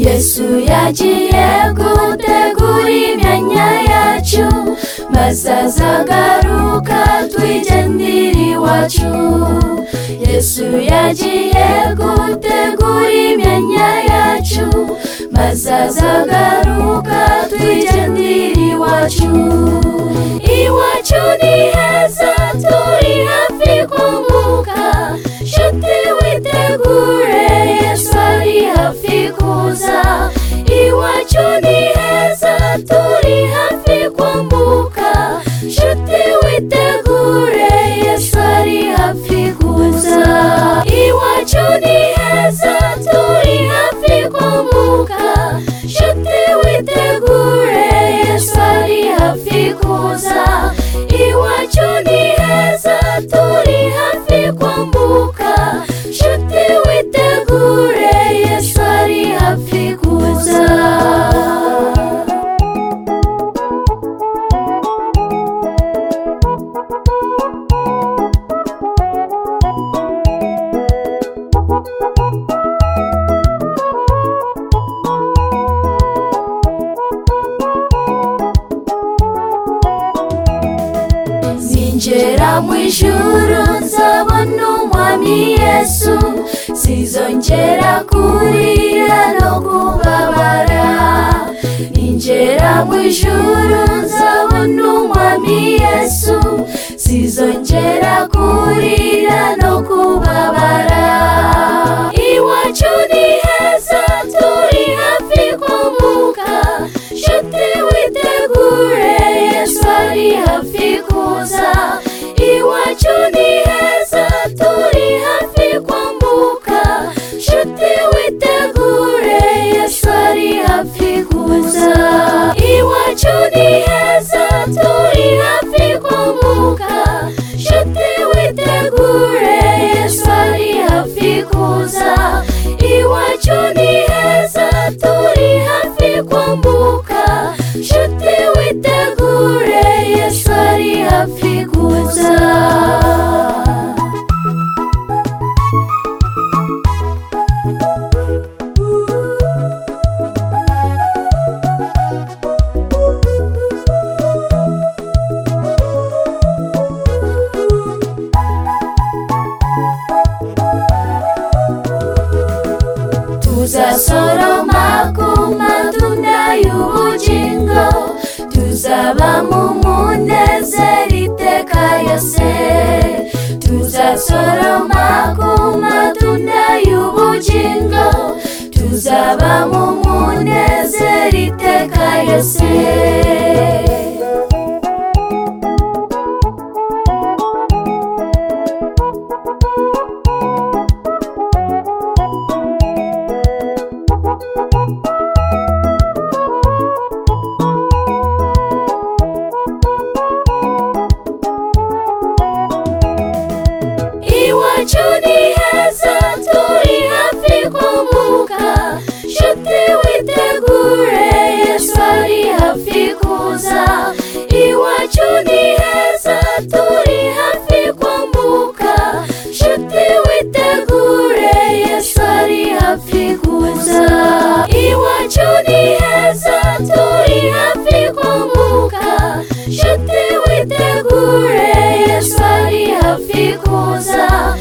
yesu yagiye gutegura imyanya yacu maze azagaruka twigendere iwacu yesu yagiye gutegura imyanya yacu maze azagaruka twigendere iwacu iwacu ni heza turi hafi kumbuka nshuti witegure yesu ari hafi kuza iwacu ni heza turi hafi kumbuka nshuti witegure yesu ari hafi kuza iwacu ni heza turi hafi kumbuka nshuti witegure yesu ari hafi kuza iwacu ni heza turi hafi kumbuka nshuti witegure yesu ari hafi kuza ninjera mu ijuru nzabona umwami yesu sizongera kurira no kubabara ninjera mu ijuru nzabona umwami yesu sizongera kurira no kubabara iwacu ni heza turi hafi kumbuka nshuti witegure yesu ari hafi kuza iwacu ni heza turi hafi kwambuka nshuti witegure yesu ari hafi kuza iwacu ni heza turi hafi kwambuka nshuti witegure yesu ari hafi kuza iwacu ni heza turi hafi kwambuka nshuti witegure yesu ari hafi kuza tuzasoroma ku matunda y'ubugingo tuzaba mu munezero iteka yose tuzasoroma ku matunda y'ubugingo tuzaba mu munezero iteka yose iwacu ni heza turi hafi kumbuka nshuti witegure yesu ari hafi kuza iwacu ni heza turi hafi kumbuka nshuti witegure yesu ari hafi kuza iwacu ni heza turi hafi kumbuka nshuti witegure yesu ari hafi kuza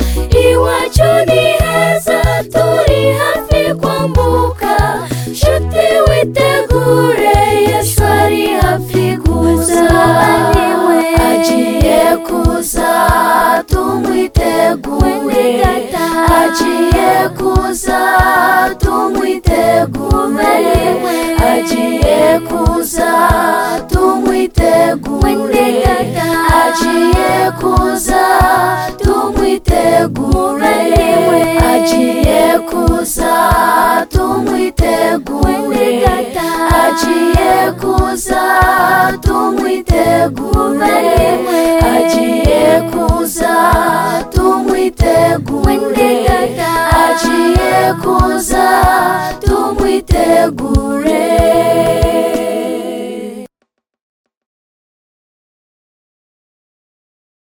iwacu ni heza turi hafi kwambuka nshuti witegure yesu ari hafi kuza agiye kuza tumwitegure agiye kuza tumwitegure agiye kuza tumwitegure agiye kuza tumwitegure agiye kuza tumwitegure agiye kuza tumwitegure agiye kuza tumwitegure agiye kuza tumwitegure